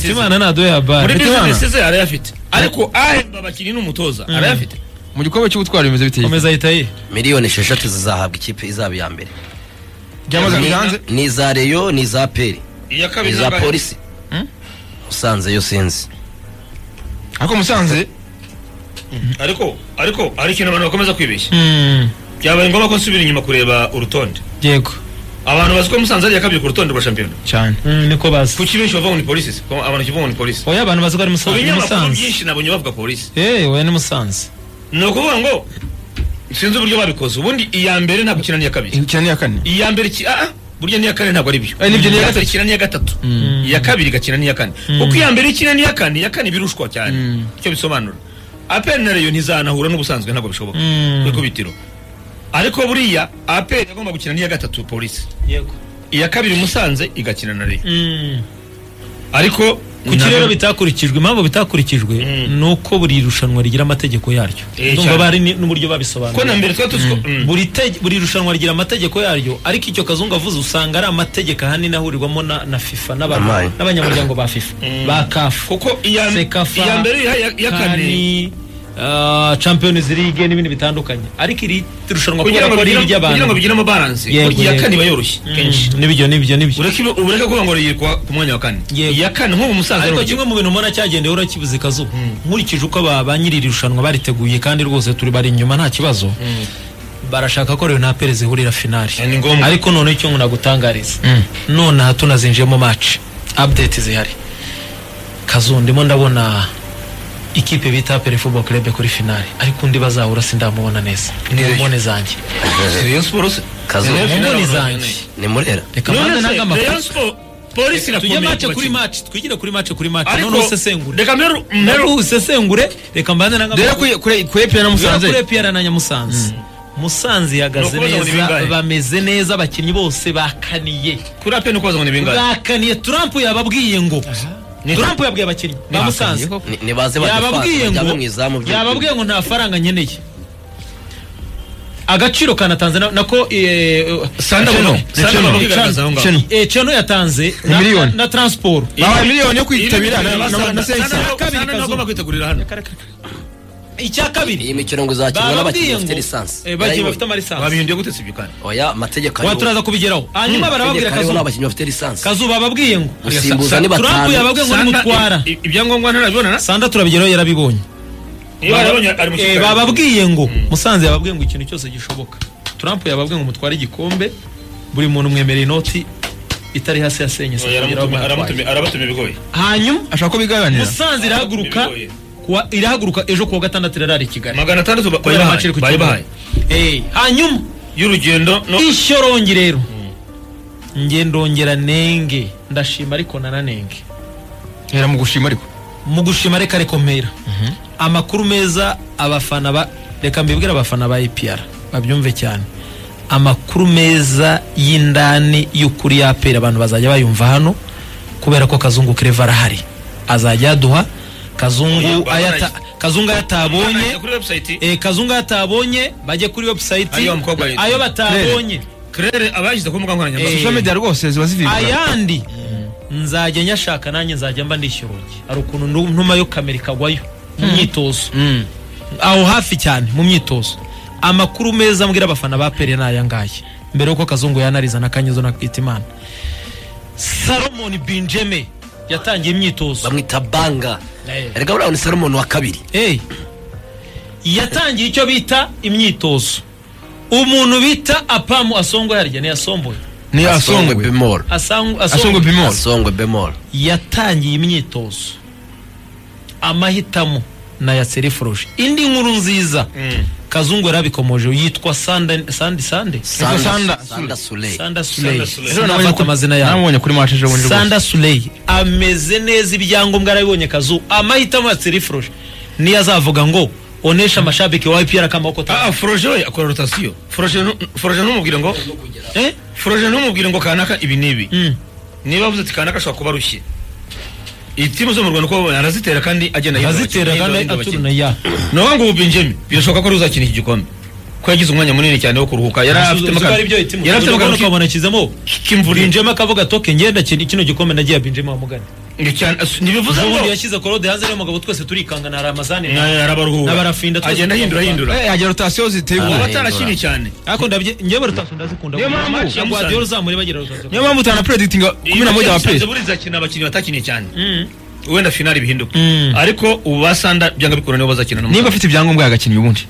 imana ntaduhe muri habari bizinesi ze arayafite ariko ahemba abakinnyi n'umutoza arayafite mu gikombe cy'ubutwari bimeze bite komeza ahita ye miliyoni esheshatu zizahabwa ikipe izaba iya mbere byamaze Ni- kujya hanze ni iza reyo ni iza peri iya ni kabiri iza nabaye. polisi usanze yo sinzi ariko musanze ariko ariko hari ikintu abantu bakomeza kwibeshya byabaye ngombwa ko nsubira inyuma kureba urutonde yego abantu bazi ko musanze ari iya kabiri ku rutonde rwa shampiyona cyane Mm, niko bazi kuki benshi bavuga ngo ni polisi Ko abantu kivuga ngo ni polisi oya abantu bazi ko ari mu Musanze- ni binyamakuru musanze byinshi nabonye bavuga polisi Eh, oya ni musanze ni ukuvuga ngo sinzi uburyo babikoze ubundi iya mbere nta gukina n'iya kabiri ikina n'iya kane iya mbere ki ah ah, burya n'iya kane ntabwo ari byo Eh, nibyo n'iya iya gatatu. mbere ikina n'iya gatatu iya kabiri igakina n'iya kane kuko iya mbere ikina n'iya kane iya kane birushwa cyane icyo bisobanura aperi na reyo ntizanahura n'ubusanzwe ntabwo bishoboka Mm. ku ikubitiro ariko buriya aperi agomba gukina n'iya gatatu polisi yego iya kabiri musanze igakina na reyo ariko kuki rero nabyo- bitakurikijwe impamvu bitakurikijwe Mm. ni uko buri rushanwa rigira amategeko yaryo Eh, ndumva cyane. bari ni- n'uburyo ko na babisobanura mbere twari tuzi ko Mm. buri tege- buri rushanwa rigira amategeko yaryo ariko icyo kazungu avuze usanga ari amategeko ahanini ahurirwamo na, na fifa n'aba- Amaye. n'abanyamuryango ba fifa Mm. ba kafu kuko iya Sekafa, iya mbere iya iya kane kani ah, champions league n'ibindi bitandukanye ariko iri rushanwa kubera kugira ngo ko ari bigire- kugira ngo iry'abantu bigiremo baranse Yego, iya yego. kane iba yoroshye kenshi Mm, nibyo nibyo nibyo ureke ibe- ureke kuvuga ngo rigiye kuwa- ku mwanya wa kane Yego. iya kane nk'ubu musanze ariko arongera. kimwe mu bintu mbona cyagendeye urakibuze kazu Mm. nkurikije uko ba ba nyiri iri rushanwa bariteguye kandi rwose turi bari inyuma nta kibazo barashaka ko na pere zihurira finali Eh, ni ngombwa. ariko noneho icyo ngo nagutangariza nonaha tunazinjiyemo match update zihari kazu ndimo ndabona ikipe bita pere football club kuri finali ariko undi bazahura sindamubona neza ni Nireyo. mbone zanjye Rayon Sports se Kazu. Rayon Sports mbone ntabwo zanjye bakeneye. ni murera reka None mbanze se, nange amakuru Rayon Sports, polisi tujye irakomeye match ku kuri bakinnyi. match twigire kuri match kuri match Ariko, noneho usesengure reka mperu- mperu- Naru usesengure reka mbanze nanga rero kuri kuri kuri epi na musanze kure piyara na Nyamusanze Musanze yagaze Nukubaza ngo ni neza bingahe? bameze neza abakinnyi bose bakaniye kuri apeni uko bazabona ibingahe bakaniye Trump yababwiye ngo Ni- Trump yabwiye abakinnyi ba Musanze Ni- nibaze badufata yababwiye bajyamo ngo mu izamu byo- yababwiye ngo nta faranga nkeneye agaciro kanatanze na- nako eh, eh, Sanda buno. Sanda Sanda buno. buno. Kigaragaza aho ngaho. Cano. Eh, Cano yatanze na- miliyoni. na transport bahaye miliyoni yo Ibi- kwitabira ibi- na- na- na- Sanda- na Sanda- sensa Sanda- Kabiri Sanda kazu. agomba kwitegurira hano icya kabiri iyi mikino ngo izakinwa n'abakinnyi bafite lisansi eh, bakinnyi bafite amalisansi babihinduye gute si ibyo kandi oya amategeko wa ariho turaza kubigeraho hanyuma barababwira Amategeko ariho kazuba n'abakinnyi bafite lisansi kazuba bababwiye ngo Gusimbuza ni batanu. turambuye yababwiye ngo Sanda- nimutwara i- ibyangombwa ntarabibona na sanda turabigeraho yarabibonye iyo arabonye ari mu Eh, kipe. bababwiye ngo musanze yababwiye ngo ikintu cyose gishoboka Trump yababwiye ngo mutware igikombe buri muntu mwemereye inoti itari hasi ya senye Oya, aramutumiye- aramutumiye- arabatumye bigoye hanyuma ashaka ko biganira musanze irahaguruka Bigoye. kuwa- irahaguruka ejo kuwa gatandatu irarara i kigali magana atandatu ba- kubera bayibahaye, match iri ku bayibahaye. Kibuga. Eh, hanyuma y'urugendo no ishyorongi rero nge ndongera nenge ndashima ariko nananenge hera mu gushima ariko mu gushima reka rekomera amakuru meza abafana ba reka mbibwire abafana ba EPR babyumve cyane amakuru meza y'indani y'ukuri yapera abantu bazajya bayumva hano kubera ko kazungu kireva arahari azajya aduha kazungu Oya, ayata kazungu Bayibahaye ayatabonye kuri website eh, kazungu ayatabonye bajye kuri website Ayo mukobwa yitwa- ayo batabonye kerere abayashyize ku mbuga nkoranyambaga Eh, social media rwose ziba zivibura ayandi nzajya nyashaka nanjye nzajya mba ndishyura urugi hari ukuntu ntu- ntuma yo kamera ikagwayo mu myitozo aho hafi cyane mu myitozo amakuru meza mbwira abafana ba pere ni aya ngaya mbere y'uko kazungu yanariza na kanyezo na Twitimana salomoni binjeme yatangiye imyitozo bamwita banga Eh. erega buriya ni salomoni wa kabiri Hey. yatangiye icyo bita imyitozo umuntu bita apamu asongo yarya ntiyasomboye niyo asongwe asongwe bemol Asang- asongwe bimoro asongwe bemol yatangiye imyitozo amahitamo nayasereforoje indi nkuru nziza kazungu yarabikomoje yitwa sande sande sande Sanda- Sanda- Sanda Soleil. sanda Sanda suley Soleil. sinafata amazina yawe namubonye kuri mace ejo bundi rwose sanda suley ameze neza ibyangombwa yarabibonye kazu amahitamo yasereforoje niyo azavuga ngo onesha amashabike wa ipiyara kamaboko Ah, ah, Froje we akora rotasiyo. Froje nu- Froje ntumubwire ngo eh Froje ntumubwire ngo kanaka ibi nibi. Mm. Niba avuze ati kanaka ashobora kuba arushye. Iyi timu zo mu Rwanda uko arazitera kandi agenda yinda azitera abakinnyi, kandi yinda abakinnyi. aturuna ya Naho ngo ubu Benjamin birashoboka ko ari uzakina iki gikombe. Ko yagize umwanya munini cyane wo kuruhuka. Yari yarafite afite Yari afite amagambo amagambo akabona kizemo k'imvura. binjema akavuga toke ngenda kino gikombe nagiye binjema wa mugani Ni cyane- as- ntibivuze n'ubundi ngo yashyize korode hanze rero mugabo twese turikanga na ramazani na- N'abarafinda n'abararuhura twese agenda ahindura ahindura Eh, hajya rotasiyo ubu ziteguye Ah. batarashyiriye cyane ariko ndabye njyewe rutashyo ndazikunda Niyo mpamvu Guardiola- yamusanze. Guardiola uzamuribagera rutashyo niyo mpamvu utanapredikitinga Iyo kumi na moja wa byanze peri buriza kintu abakinnyi batakiniye cyane wenda finali bihinduka Mm. ariko ubu basanda byanga bikora nibo bazakina no mu- niba afite ibyangombwa yagakinnye ubundi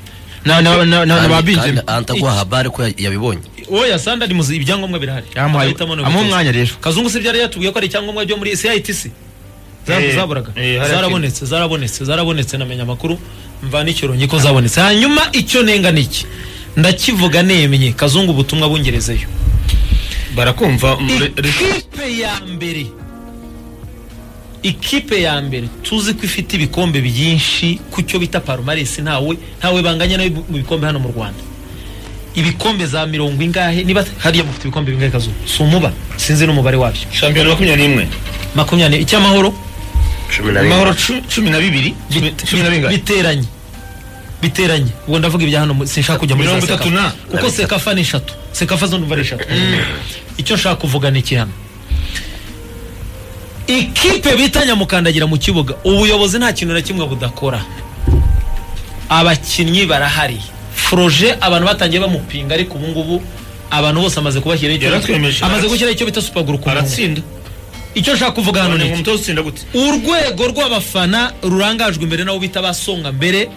na na na na ba Kandi- binjemi kandi antaguha habari ko ya- yabibonye oya sanda ndi muzi ibyangombwa birahari yamuhaye Amahitamo ni amuha ubutunzi. umwanya rero kazungu se byari yatubwiye ko ari icyangombwa byo muri CITC Eh, Za- zaburaga eh, hari zarabonetse zarabonetse zarabonetse namenya amakuru mva n'icyoro ko zabonetse hanyuma icyo nenga niki ndakivuga nemye kazungu ubutumwa bungerezeyo barakumva mu- re- re- ikipe ya mbere ikipe ya mbere tuzi ko ifite ibikombe byinshi ku cyo bita parumarisi ntawe ntawe banganya nayo mu bikombe hano mu rwanda ibikombe za mirongo ingahe niba hariya mufite ibikombe bingahe kazungu si umuba sinzi n'umubare wabyo shampiyona makumyabiri n'imwe makumyabiri icy'amahoro cumi na rimwe amahoro cu- cumi na bibiri cumi cumi na bingahe biteranye biteranye ubwo ndavuga ibya hano mu- sinshaka kujya muri za Mirongo itatu Sekafa. na- kuko sekafa ni eshatu sekafa zo numva ari eshatu icyo nshaka kuvuga ni iki hano ikipe bita nyamukandagira mu kibuga ubuyobozi nta kintu na kimwe budakora abakinnyi barahari foroje abantu batangiye bamupinga ariko ubu ngubu abantu bose amaze kubashyiraho icyo Yaratwemeje. amaze gushyiraho icyo bita supaguru ku murongo aratsinda icyo nshaka kuvuga hano ni none iki umutoza utsinda gute urwego rw'abafana rurangajwe imbere n'abo bita ba songa mbere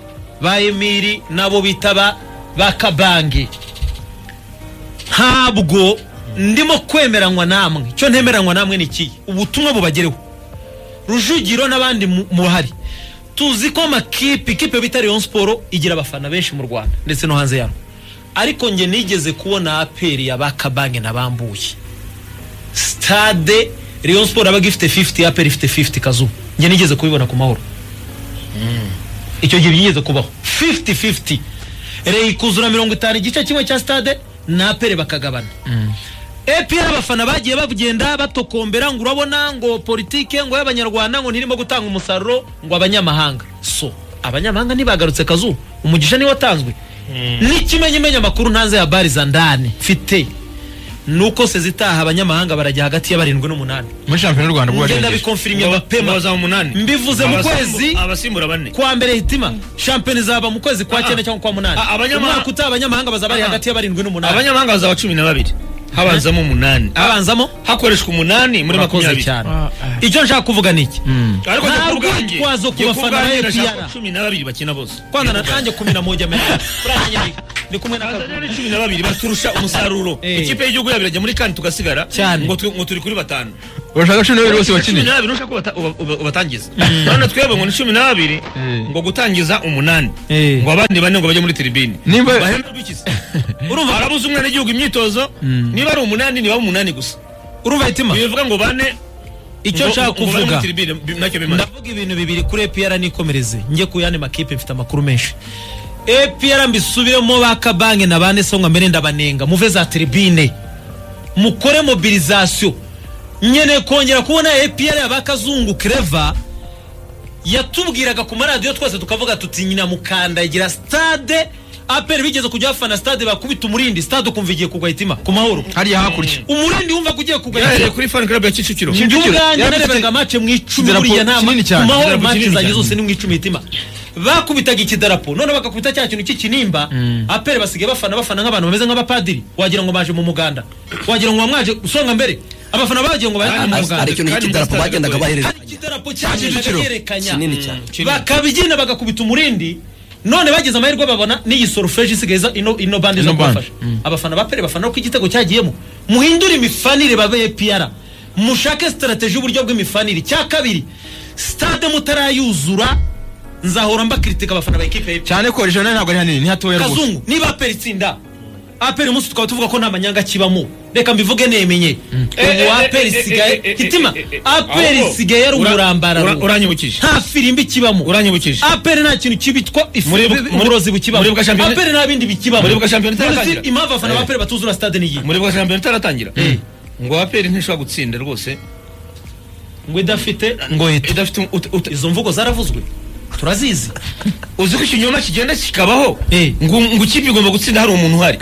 ba emiri n'abo bita ba ba kabange ntabwo ndimo kwemeranywa namwe icyo ntemeranywa namwe ni iki ubutumwa bubagereho rujugiro n'abandi mu- muhari tuzi ko amakipe ikipe bita leon siporo igira abafana benshi mu rwanda ndetse no hanze yarwo ariko njye nigeze kubona aperi ya ba kabange na bambuye stade Rayon Sport abaga ifite 50 APR ifite 50 kazu njye nigeze kubibona ku mahoro icyo gihe byigeze kubaho 50-50 Rey kuzura mirongo itanu igice kimwe cya stade na APR bakagabana APR abafana bagiye bagenda batokombera ngo urabona ngo politike ngo y'abanyarwanda ngo ntirimo gutanga umusaruro ngo abanyamahanga so abanyamahanga ntibagarutse kazu umugisha niwe watanzwe n'ikimenyimenyi amakuru ntanze ya bari za ndani mfite nuko sezitaha abanyamahanga barajya hagati ya barindwi n'umunani muri shampiyona y'u rwanda bwo ngenda barengeje bikonfirimye Ngo bapema baza mu munani Mbivuze mu Abasimbu- kwezi- abasimbura bane kwa mbere hitima shampiyona izaba mu kwezi kwa cyenda cyangwa kwa munani Ah, abanyamahanga- umwaka utaha abanyamahanga bazaba bari Ah. hagati ya barindwi n'umunani abanyamahanga bazaba cumi na babiri habanzamo umunani abanzamo hakoreshwa umunani muri murakoze makumyabiri cyane icyo nshaka kuvuga ni iki ariko Nta njye ku bwanjye- rwitwazo ku njye ku bafana ba bwanjye ndashaka APR. cumi na babiri bakina bose kwanza Njye ku bwanjye. natange kumi na moja menya urangije ni- ni kumwe na Tanzania ni cumi na babiri baturusha umusaruro Eh. ikipe y'igihugu yabo irajya muri kane tugasigara Cyane. ngo tu- ngo turi kuri batanu urashaka cumi n'abiri bose cumi bakinira n'abiri nushaka ubata- uba- uba- ubatangiza none twebwe ngo ni cumi n'abiri ngo gutangiza umunani Eh. ngo abandi bane ngo bajye muri tiribini Nimba- bahemberwe iki se? urumva arabuza umwana igihugu imyitozo niba ari umunani niba umunani gusa urumva hitima bivuga ngo bane icyo ngo- nshaka ngo bane muri kuvuga tiribine, bi- nacyo bimaze ndavuga ibintu bibiri kuri APR nikomereze njye ku yandi makipe mfite amakuru menshi APR mbisubiremo ba kabange na bane songa mbere ndabanenga muve za tribune mukore mobilizasiyo nkeneye kongera kubona APR ya bakazungu Clever yatubwiraga ku maradiyo twese tukavuga tuti nyina mukandagira stade APR bigeze kujya bafana stade bakubita umurindi stade ukumva igiye kugwa hitima ku mahoro hariya hakurya umurindi wumva ko ugiye kugwa hitima yahereye kuri fan club ya kicukiro Kicukiro. ubwanjye Yarafite- narebaga mace mu icumi Idarapo buriya nta kinini cyane. mahoro Idarapo mace kinini zanjye cyane. zose ni mu icumi hitima bakubitaga ikidarapo none bagakubita cya kintu cy'ikinimba apere basigaye bafana bafana nk'abantu bameze nk'abapadiri wagira ngo baje mu muganda wagira ngo bamwaje usonga mbere abafana bagiye ngo baje Kandi mu mu- muganda hari ikintu kandi cy'idarapo Mustard bagendaga Boy. hari bahererekanya ikidarapo cyagenda Kicukiro. bagerekanya kinini cyane bakabibyina bagakubita umurindi none bagize amahirwe babona n'iyi solfeje isigaye iza ino ino bande zo Ino bande, kubafasha abafana ba pere bafana ko igitego cyagiyemo muhindure imifanire babe APR mushake strategy y'uburyo bw'imifanire icya kabiri stade mutarayuzura nzahora mbakritika abafana ba ekipe ya APR cyane ko regional ntabwo ari hanini ni hatoya rwose kazungu niba aperi itsinda aperi umunsi tukaba tuvuga ko nta manyanga kibamo reka mbivuge nemenye ubu aperi isigaye hitima aperi isigaye ari umurambararo uranyibukije nta firimbi kibamo uranyibukije aperi nta kintu kibitwa ifu- Muri- bi- muri- uburozi bukibamo muri bwa shampiyona- aperi nta bindi bikibamo muri bwa shampiyona None se itaratangira. impamvu abafana ba Eh. aperi batuzura stade ni iyi muri bwa shampiyona itaratangira ngo aperi ntishobora gutsinda rwose ngo idafite ngo hita idafite um- ut- ut- izo mvugo zaravuzwe turazizi uzi ko ikinyoma kigenda kikabaho Eh. ngo ngo ikipe igomba gutsinda hari umuntu uhari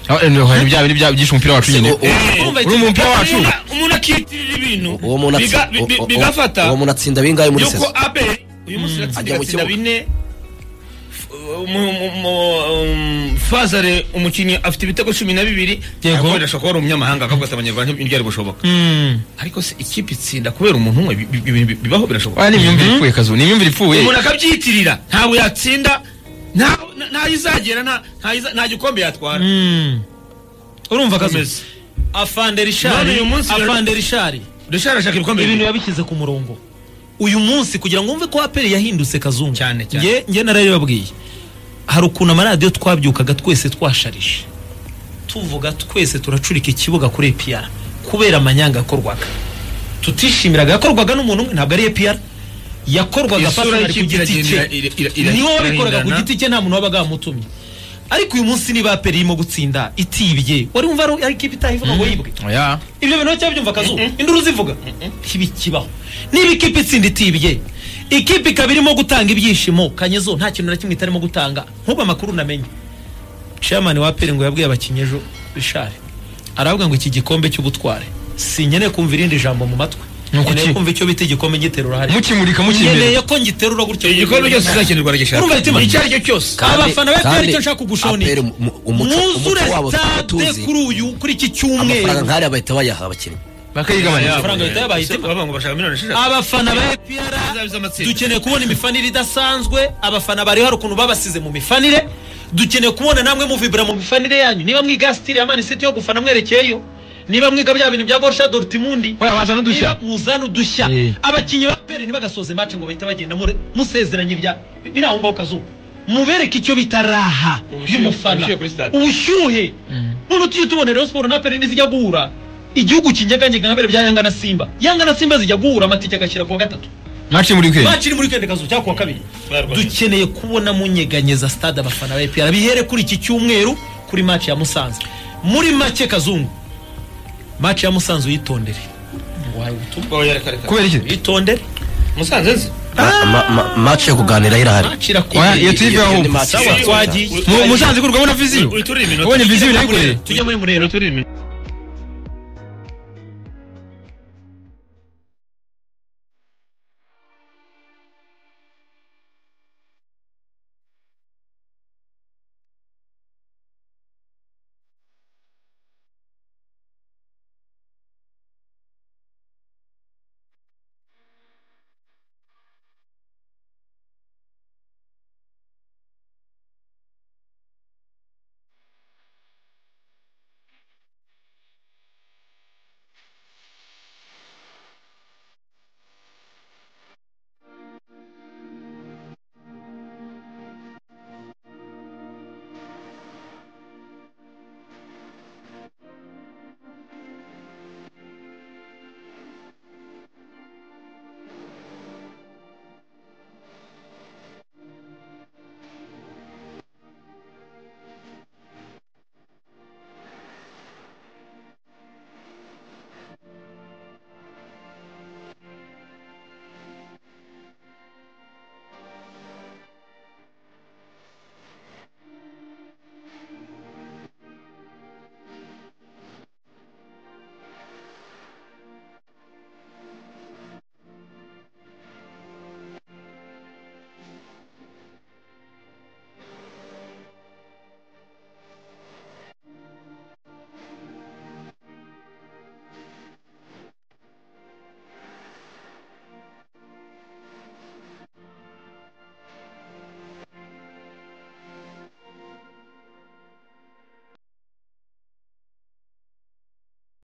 aho eno hari bya bindi bya byishe umupira wacu nyine Sigo- Urumva uri mu mupira wacu Umuntu- umuntu akiyitirira ibintu uwo muntu atsi- biga- bi- bi- uwo- uwo- bigafata uwo muntu atsinda bingahe muri yuko saison abel uyu munsi Ajya mu atsinda kibuga. bine F- mu- mu- mu- um, fazare umukinnyi afite ibitego cumi na bibiri Yego. ariko birashobora kuba ari umunyamahanga akavuga ati abanyarwanda ntibyari gushoboka Mm. ariko se ikipe itsinda kubera umuntu umwe bi- bi- bi- bibaho birashoboka oya ni imyumvire ipfuye kazu ni imyumvire ipfuye umuntu akabyitirira ntabwo yatsinda nta- nta- ntayo izagera nta- nta iza- nta gikombe yatwara Mm. urumva Komeza. kazi afande None rishari uyu munsi rero- afande rishari dushaka ashaka ibikombe ibintu bibiri. yabishyize ku murongo uyu munsi kugira ngo wumve ko aperi yahindutse kazungu Cyane, cyane. Nge- nge narabibabwiye hari ukuntu amaradiyo twabyukaga twese twasharije tuvuga twese turacurika ikibuga kuri epiyara kubera amanyanga yakorwaga tutishimiraga yakorwaga n'umuntu umwe ntabwo ari epiyara yakorwaga Isura Arsenal ku y'ikipe giti iragenda ira- ira- cye ira- niwe wabikoraga ku irahindana. giti cye nta muntu wabaga yamutumye ariko uyu munsi niba aperi irimo gutsinda itibye wari wumva ari ari ikipe itahivuga ngo yibwe oya ibyo bintu cyaba byumva akazuba induru zivuga ntibikibaho niba ikipe itsinda itibye ikipe ikaba irimo gutanga ibyishimo kanyezo nta kintu na kimwe itarimo gutanga nk'ubu amakuru namenye chairman wa peri ngo yabwiye abakinnyi ejo rishari aravuga ngo iki gikombe cy'ubutware sinkeneye kumva irindi jambo mu matwi Ni ukuki? nkeneye kumva icyo bita igikombe ngiterura hariya mukimurika nkeneye mukimbere ko ngiterura gutyo igikombe cyose kizakenerwa Urumva imitima? aragishaka icyo ari cyo cyose abafana ba APR icyo nshaka kugushonera mwuzure stade kuri uyu kuri iki amafaranga cyumweru nk'ariya bahita bayaha abakinnyi bakayigabanya amafaranga leta yabaye Ese itima. bavuga ngo bashaka miliyoni esheshatu. abafana ba APR Azabiza amatsinda. dukeneye kubona imifanire idasanzwe abafana bari hari ukuntu babasize mu mifanire dukeneye kubona namwe muvibura mu mifanire yanyu niba mwiga sitiri ya manisiti yo gufana mwerekeyeyo niba mwiga bya bintu bya borusha dorutimundi oya wazana udushya muzana udushya Eh. abakinnyi ba peri ntibagasoze match ngo bahite bagenda mure- musezeranye ibya biri aho ngaho kazuba mubereke icyo bita raha y'umufana ubushyuhe kuri stade. ubushyuhe none tujye tubona rero siporo na peri ntizijya guhura igihugu kinyeganyega nka mbere bya yanga na simba yanga na simba zijya guhura amatike agashyira kuwa gatatu mwakimurika match iri muri kende kazu cyangwa kuwa kabiri dukeneye kubona munyeganyeza stade abafana ba APR bihere kuri iki cyumweru kuri match ya Musanze muri make kazungu match ya Musanze uyitondere wahaye ubutumwa Oya, reka, reka. kubera iki uyitondere Musanze nzi. mace yo kuganira irahari match irakora oya iyo turi iyo ni aho match. sawa twagiye Mu- musanze kurwabona viziyo Uri- uri iminota. wabonye viziyo ntayikure tujya muri murero Uri iminota.